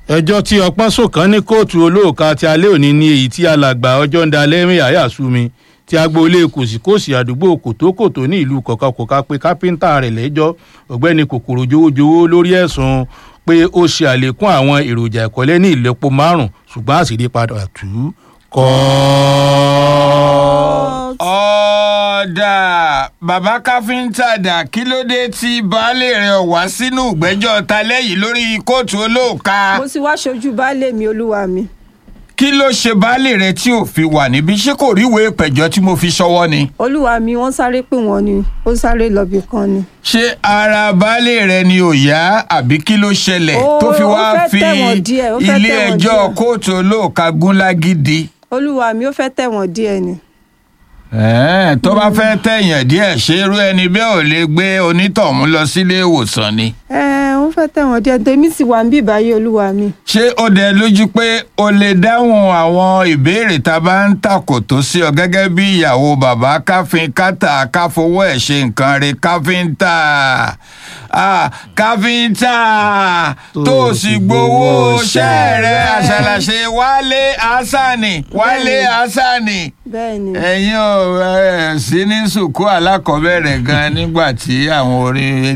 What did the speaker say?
ẹjọ́ tí ọpọ́n sọ̀kan ní kóòtù olóòka ti alẹ́ òní ní èyí tí alàgbà ọjọ́ ń da lẹ́rìn àyàsúmi tí agboolé kòsíkòsí àdúgbò kòtókòtó ní ìlú kọ̀kọ̀kọ̀ká pé kápẹ́ńtà rẹ̀ lẹ́jọ́ ọ̀gbẹ́ni kòkòrò jowójowó lórí ẹ̀sùn pé ó ṣe àlékún àwọn èròjà ìkọ́lé ní ìlọ́po márùn-ún ṣùgbọ́n àṣírí padà tú kọ́ ọ̀dà bàbá káfíńtà dà kí ló dé tí baálé rẹ̀ wá sínú ìgbẹ́jọ́ talẹ́ yìí lórí kóòtù olóòka mo ti wá ṣojú baálé mi olúwa mi kí ló ṣe baálé rẹ̀ tí ò fi wà níbí ṣé kò ríwèé ìpẹ̀jọ́ tí mo fi ṣọwọ́ ni. olúwa mi wọ́n sáré pè wọ́n ni ó sáré lọ́bì kan ni. ṣé ara baálé rẹ̀ ni ò yá àbí kí ló ṣẹlẹ̀ Ó- tó fi ó wá fẹ́ fi tẹ̀wọ̀n díẹ̀, ó fẹ́ ilé tẹ̀wọ̀n ẹjọ́ díẹ̀. kóòtù olóòka gúnlágídí. olúwa mi ó fẹ́ tẹ̀wọ̀n díẹ̀ ni. Ẹ̀ẹ́n, tó bá fẹ́ tẹ̀yàn díẹ̀ ṣé irú ẹni bẹ́ẹ̀ ò lè gbé onítọ̀hún lọ sílé ìwòsàn ni. ẹ ó fẹ́ tẹ̀wọ̀n díẹ̀ tèmi sì wà ń bí báyìí olúwa mi. ṣé ó dẹ lójú pé o lè dáhùn àwọn ìbéèrè tá a bá ń tàkò tó sí ọ gẹ́gẹ́ bí ìyàwó bàbá káfíń kátà káfowó ẹ̀ ṣe nǹkan rẹ̀ káfíńtà Ah, káfíńtà tó o sì gbowó ṣẹ́ rẹ̀ àṣàlàṣe wálé asani wálé asani bẹ́ẹ̀ ni. ẹ̀yin ò ẹ̀ sí ní sùkú alákọ̀ọ́bẹ̀rẹ̀ gan nígbà tí àwọn orí